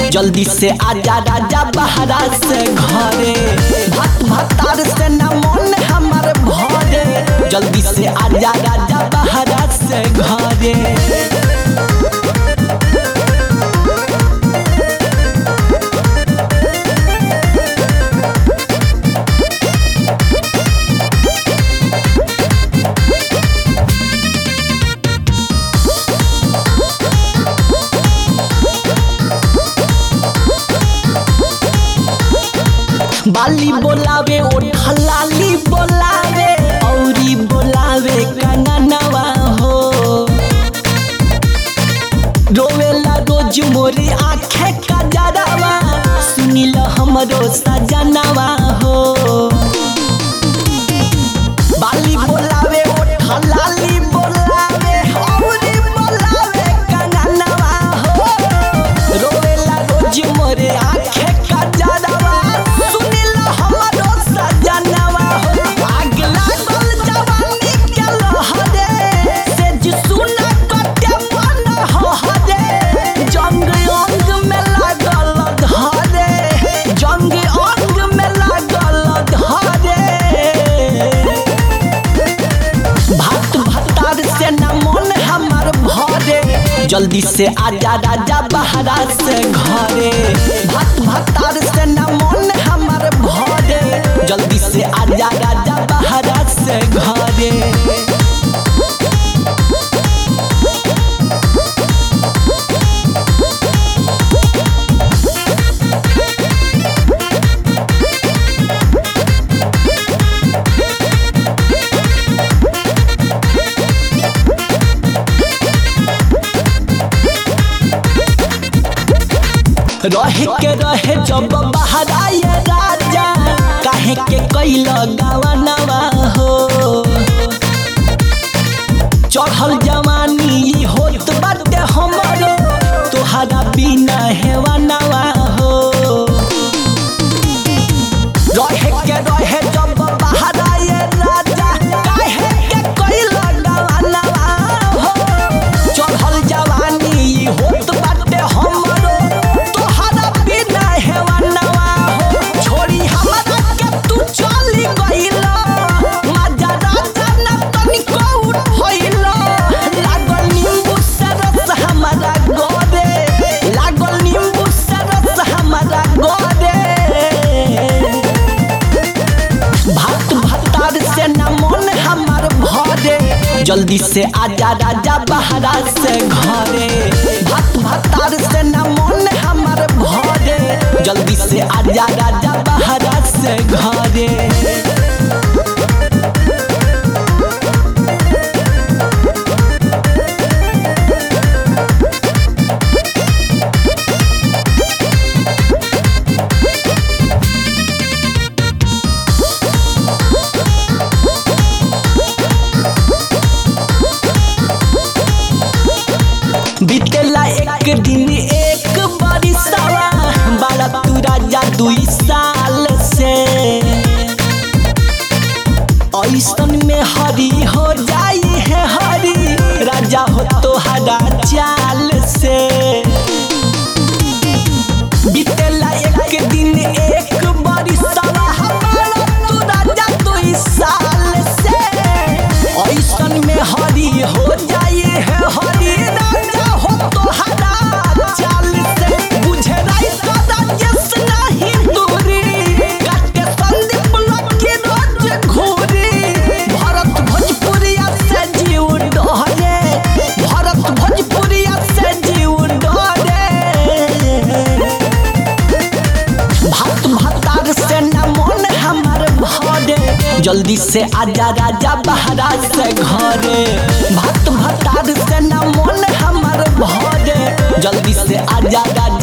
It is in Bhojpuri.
जल्दी से आजा राजा बहरा से घरे भात भातार से न मन हमार भरे जल्दी से आजा राजा बहरा से घरे बाली बोलावे ओठलाली बोलावे औरी बोलावे कंगनवा हो रोवेला रोज मोरी आँखें का जरावा सुनिल हमरो सजनवा हो बाली बोलावे ओठलाली बोलावे औरी बोलावे कंगनवा हो रोवेला रोज मोरे आँखें का जरावा सुनिल हमरो सजनवा हो आग लागल जवानी के लहरे से जी सुना कटे मन हरे जंग अंग में लागल धरे जंग अंग में लागल धरे भात भतार से न मन हमार भरे जल्दी से आजा राजा बहरा से घरे भात भतार से न मन हमार भरे जल्दी से आजा राजा बहरा से घरे रहे के रहे जब बहराए राजा काहे के कैल गवनवा हो चढ़ल जवानी ई होत बाटे हमरो तोहरा बिना हेवनवा हो रहे के रहे जब बहराए राजा काहे के कैल गवनवा हो चढ़ल जवानी ई होत बाटे हमरो तोहरा बिना हेवनवा हो छोड़ी हमरा के तू चली गइला मजा राजा न तनिको उठइला लागल नींबू से रस हमरा गोरे लागल नींबू से रस हमरा गोरे भात भतार से न मन हमार भरे जल्दी से आजा राजा बहरा से घरे भात भतार से न मन हमार भरे जल्दी से आजा राजा बहरा से घरे बीतेला एक दिन एक बरिसवा बारा तू राजा दुई साल से ऐसन में हरी हो जाई है हरी राजा हो तो हरा चाल से बीतेला एक दिन एक बरिसवा हमारा तू राजा दुई साल से ऐसन में हरी हो जाई है हरी राजा हो तो हरा चाल से बुझे राई सदा यस नहीं दूरी काटे संदीप लकी रोज घूरी भरत भोजपुरिया से जीव डरे भरत भोजपुरिया से जीव डरे भात भतार से न मन हमार भरे जल्दी से आजा राजा बहरा से घरे भात भतार से न मन हमार भरे जल्दी से आजा राजा